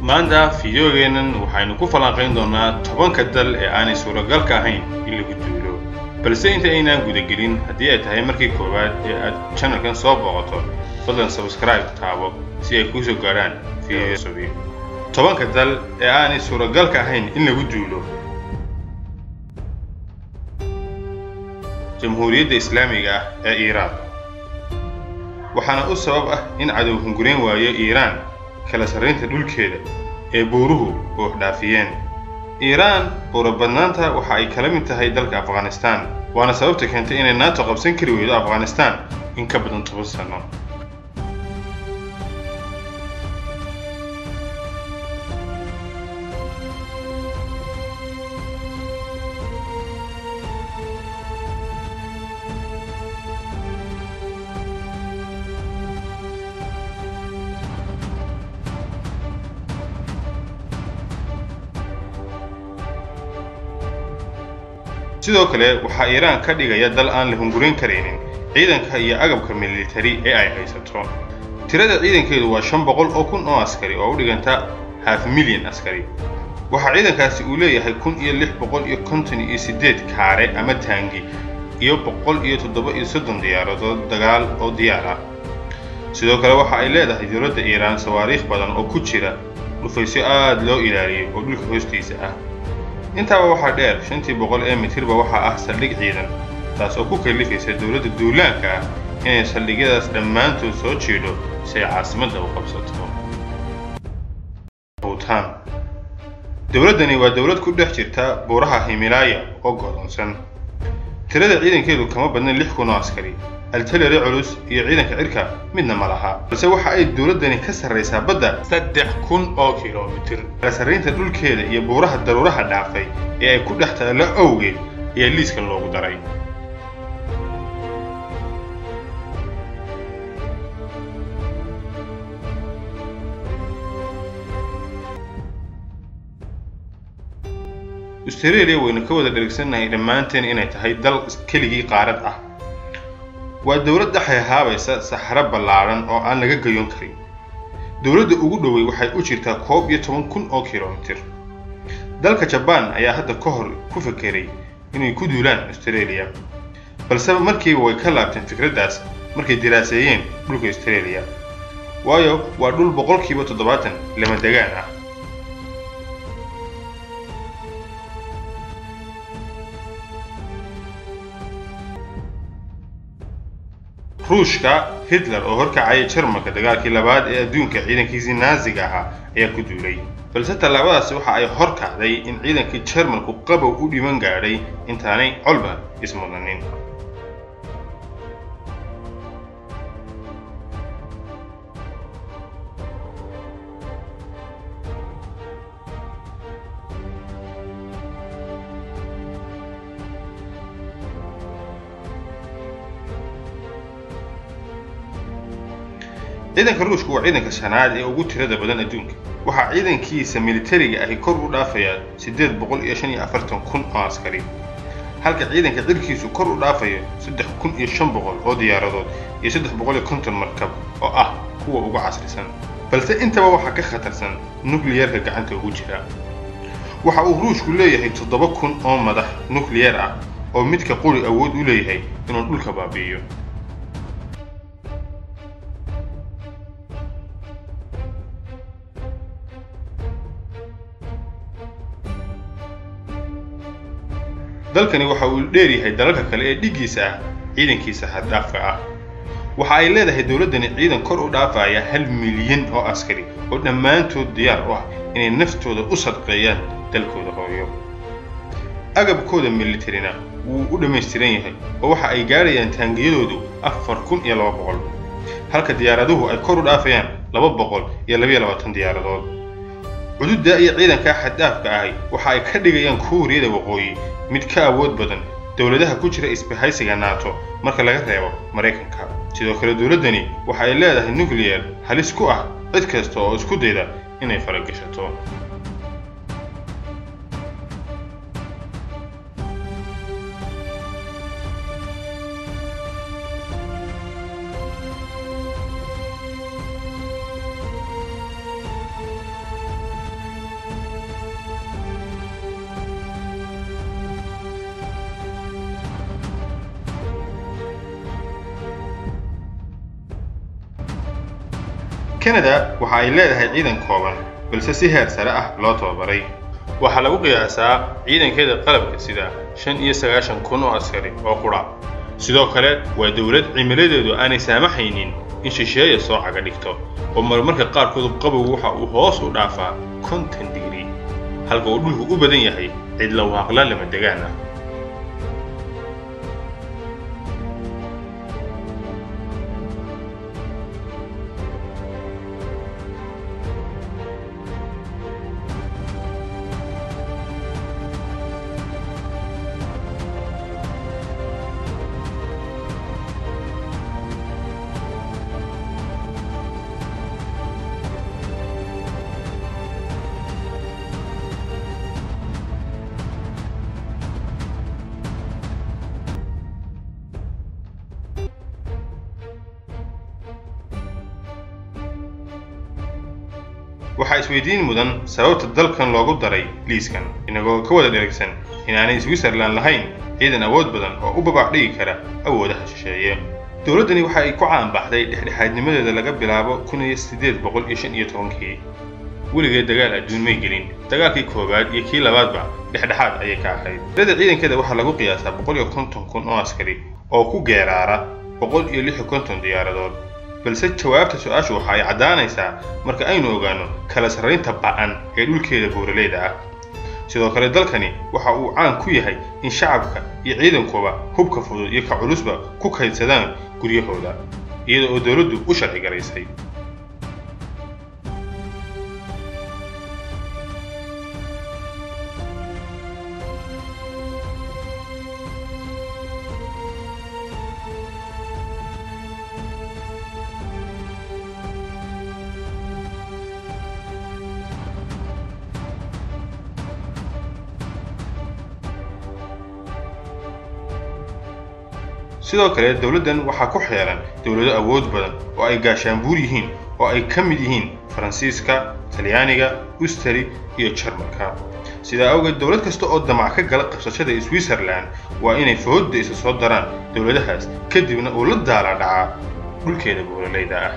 maanta fideogeennan waxaynu ku falanqayn doonnaa tobanka dal ee aanay suuragalka ahayn in lagu duulo balse inta aynaan gudagelin haddii ay tahay markii koowaad ee aad channelkan soo booqato fadlan sabskribe taabo si ay kuu soo gaadhaan fiideo subi tobanka dal ee aanay suuragalka ahayn in lagu duulo jamhuuriyadda islaamiga ah ee iiraan waxaana u sabab ah in cadow hungurayn waayo iiraan kala sarraynta dhulkeeda ee buuruhu buux dhaafiyeen iiraan buurabadnaanta waxa ay kala mid tahay dalka afghanistaan waana sababta keentay inay naato qabsan kari weydo afghanistaan in ka badan toban sanno sidoo kale waxaa iiraan ka dhigaya dal aan la hungurayn karaynin ciidanka iyo agabka militari ee ay haysato tirada ciidankeedu waa shan boqol oo kun oo askari oo u dhiganta half milyan askari waxaa ciidankaasi uu leeyahay kun iyo lix boqol iyo konton iyo siddeed kaare ama taangi iyo boqol iyo toddoba iyo soddon diyaaradood dagaal oo diyaar ah sidoo kale waxa ay leedahay dowladda iiraan sawaariikh badan oo ku jira dhufaysyo aad loo ilaaliyay oo dhulka hoostiisa ah intaaba waxaa dheer shantii boqol ee mitirba waxaa ah saldhig ciidan taas oo ku kallifaysa dowladda duulaanka ah inay saldhigyadaas dhammaantood soo jiidho si ay caasimadda u qabsato buutaan dowladdani waa dowlad ku dhex jirta buuraha himilaaya oo go'doonsan tirada ciidankeedu kama badnan lix kun oo askari altalari culus iyo ciidanka cirka midna ma laha balse waxa ay dowladdani ka sarraysaa badda saddex kun oo kilomitir kala sarraynta dhulkeeda iyo buuraha daruuraha dhaafay ee ay ku dhex taallo awgeed ayaa liiska loogu daray australia waynu ka wada dherigsannahay dhammaanteen inay tahay dal keligii qaarad ah waa dowlad dhexay haabaysa saxaro ballaadhan oo aan laga gayoon karin dowladda ugu dhowey waxay u jirtaa koob iyo toban kun oo kilomitir dalka jabaan ayaa hadda ka hor ku fekeray inay ku duulaan australia balse markiiba way ka laabteen fikraddaas markay diraaseeyeen dhulka australia waayo waa dhul boqolkiiba toddobaatan lama degaan ah ruushka hitler oo horkacaya jarmalka dagaalkii labaad ee adduunka ciidankiisii naaziga ahaa ayaa ku duulay balse tallaabadaasi waxa ay hor kacday in ciidankii jarmalku qabow u dhiman gaadhay intaanay colba ismudanin ciidanka ruushku waa ciidanka shanaad ee ugu tirada badan adduunka waxaa ciidankiisa militariga ahi kor u dhaafayaa siddeed boqol iyo shan iyo afartan kun oo askari halka ciidanka cirkiisu kor u dhaafayo saddex kun iyo shan boqol oo diyaaradood iyo saddex boqol iyo konton markab oo ah kuwa ugu casrisan balse intaba waxaa ka khatarsan nukliyarka gacanta ugu jira waxa uu ruushku leeyahay toddoba kun oo madax nukliyar ah oo midka quri awood u leeyahay inuu dhulka baabi'iyo dalkani waxa uu dheer yahay dalalka kale ee dhiggiisa ah ciidankiisa haddhaafka ah waxa ay leedahay dowladdani ciidan kor u dhaafaya hal milyan oo askari oo dhammaantood diyaar u ah inay naftooda u sadqeeyaan dalkooda hooyo agabkooda militarina wuu u dhammaystiran yahay oo waxa ay gaadhayaan taangiyadoodu afar kun iyo laba boqol halka diyaaraduhu ay kor u dhaafayaan laba boqol iyo labayo labaatan diyaaradood cududda iyo ciidankaa xaddhaafka ahi waxa ay ka dhigayaan kuuriyada waqooyi mid ka awood badan dowladaha ku jira isbahaysiga naato marka laga reebo maraykanka sidoo kale dowladdani waxa ay leedahay nuclear halis ku ah cid kasta oo isku dayda inay faragashato kanada waxa ay leedahay ciidan kooban balse si heer sare ah loo tababaray waxaa lagu qiyaasaa ciidankeeda qalabka sida shan iyo sagaashan kun oo askari oo qudha sidoo kale waa dowlad cimiladeedu aanay saamaxaynin in shisheeya soo caga dhigto oo marmarka qaarkood qabowgu waxa uu hoos u dhaafaa konton digri halka uu dhulku u badan yahay cidla waaqla lama degaan ah waxaa isweydiin mudan sababta dalkan loogu daray liiskan inagoo ka wada dheragsan inaanay switzerland lahayn ciidan awood badan oo u babax dhigi kara awoodaha shisheeye dowladdani waxa ay ku caanbaxday dhexdhexaadnimadeeda laga bilaabo kun iyo siddeed boqol iyo shan iyo tobankii weligeed dagaal adduun may gelin dagaalkii koowaad iyo kii labaadba dhexdhexaad ayay ka ahayd tirada ciidankeeda waxaa lagu qiyaasaa boqol iyo konton kun oo askari oo ku geeraara boqol iyo lix iyo konton diyaaradood balse jawaabta su-aashu waxa ay caddaanaysaa marka aynu ogaano kala sarraynta ba'an ee dhulkeeda buuraleyda ah sidoo kale dalkani waxa uu caan ku yahay in shacabka iyo ciidankuba hubka fudud iyo ka culusba ku kaydsadaan guryahooda iyada oo dowladdu u sharci garaysay sidoo kale dowladdan waxaa ku xeeran dowlado awood badan oo ay gaashaanbuur yihiin oo ay ka mid yihiin faransiiska talyaaniga ustari iyo jarmalka sidaa awgeed dowlad kasta oo damac ka gala qabsashada switzerland waa inay fahooda isa soo daraan dowladahaas kadibna uu la daala dhacaa dhulkeeda buuraleyda ah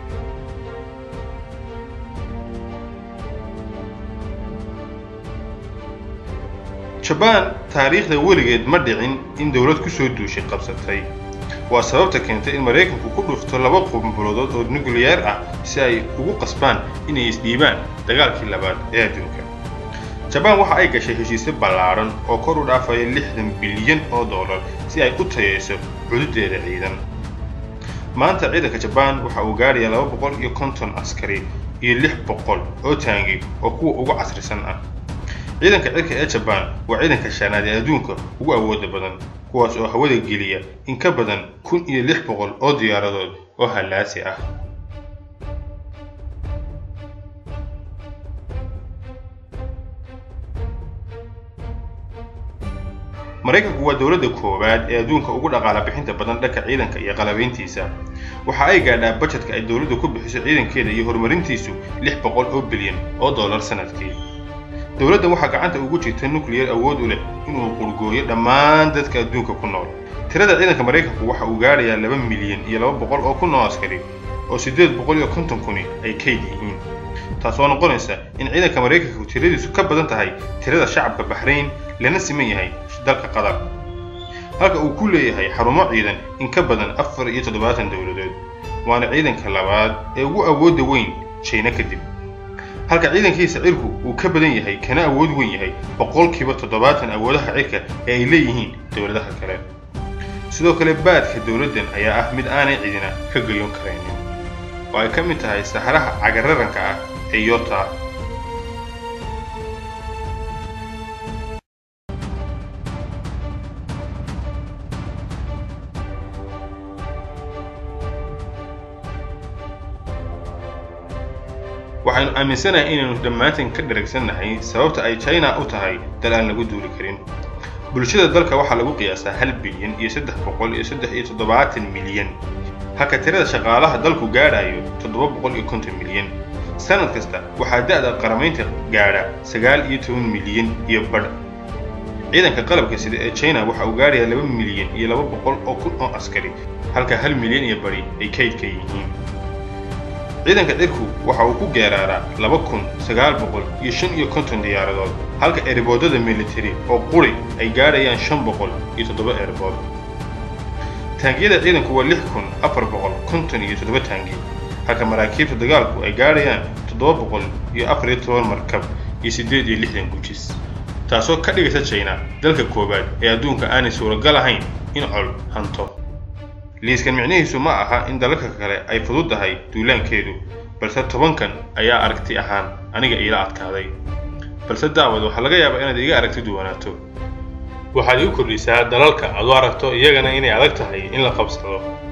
jabaan taariikhda weligeed ma dhicin in dowlad ku soo duushay qabsatay waa sababta keentay in maraykanku ku dhufto laba qumbulodood oo nukliyeer ah si ay ugu qasbaan inay isdhiibaan dagaalkii labaad ee adduunka jabaan waxa ay gashay heshiisyo ballaadhan oo kor u dhaafaya lixdan bilyan oo dollar si ay u tayayso cududeeda ciidan maanta ciidanka jabaan waxa uu gaadhayaa laba boqol iyo konton askari iyo lix boqol oo taangi oo kuwa ugu casrisan ah ciidanka cirka ee jabaan waa ciidanka shanaad ee adduunka ugu awooda badan kuwaas oo hawada geliya in ka badan kun iyo lix boqol oo diyaaradood oo hallaasi ah maraykanku waa dowladda koowaad ee adduunka ugu dhaqaala bixinta badan dhanka ciidanka iyo qalabayntiisa waxa ay gaadhaa bajetka ay dowladdu ku bixiso ciidankeeda iyo horumarintiisu lix boqol oo bilyan oo dollar sanadkii dowladdan waxaa gacanta ugu jirta nuclear awood u leh inuu qurgooyo dhammaan dadka adduunka ku nool tirada ciidanka maraykanku waxa uu gaadhayaa laba milyan iyo laba boqol oo kun oo askari oo siddeed boqol iyo konton kuni ay kayd yihiin taasoo noqonaysa in ciidanka maraykanku tiradiisu ka badan tahay tirada shacabka baxrayn lana siman yahay dalka qatar halka uu ku leeyahay xarumo ciidan in ka badan afar iyo toddobaatan dowladood waana ciidanka labaad ee ugu awoodda weyn jayna kadib halka ciidankiisa cirku uu ka badan yahay kana awood weyn yahay boqolkiiba toddobaatan awoodaha cirka ee ay leeyihiin dowladaha kale sidoo kale baadka dowladdan ayaa ah mid aanay cidina ka gayoon karaynin oo ay ka mid tahay saxaraha cagararanka ah ee yota waxaynu aaminsanahay inaynu dhammaantan ka dharagsannahay sababta ay china u tahay dal aan lagu duuli karin bulshada dalka waxaa lagu qiyaasaa hal bilyan iyo saddex boqol iyo saddex iyo toddobaatan milyan halka tirada shaqaalaha dalku gaadhayo toddoba boqol iyo konton milyan sanad kasta waxaa da'da qaramaynta gaadha sagaal iyo toban milyan iyo badh ciidanka qalabka sida ee china waxa uu gaadhayaa laba milyan iyo laba boqol oo kun oo askari halka hal milyan iyo bari ay kaydka yihiin ciidanka cirku waxa uu ku geeraaraa laba kun sagaal boqol iyo shan iyo konton diyaaradood halka eeriboodada militari oo quri ay gaadhayaan shan boqol iyo toddoba eeribood taangiyada ciidanku waa lix kun afar boqol konton iyo toddoba taangi halka maraakiibta dagaalku ay gaadhayaan toddoba boqol iyo afar iyo toban markab iyo siddeed iyo lixdan gujis taasoo ka dhigaysa china dalka koowaad ee adduunka aanay suuragal ahayn in col hanto liiskan micnihiisu ma aha in dalalka kale ay fudud tahay duulaankeedu balse tobankan ayaa aragti ahaan aniga iila adkaaday balse daawad waxaa laga yaabaa inaad iga aragti duwanaato waxaad igu kordhisaa dalalka aad u aragto iyagana inay adag tahay in la qabsado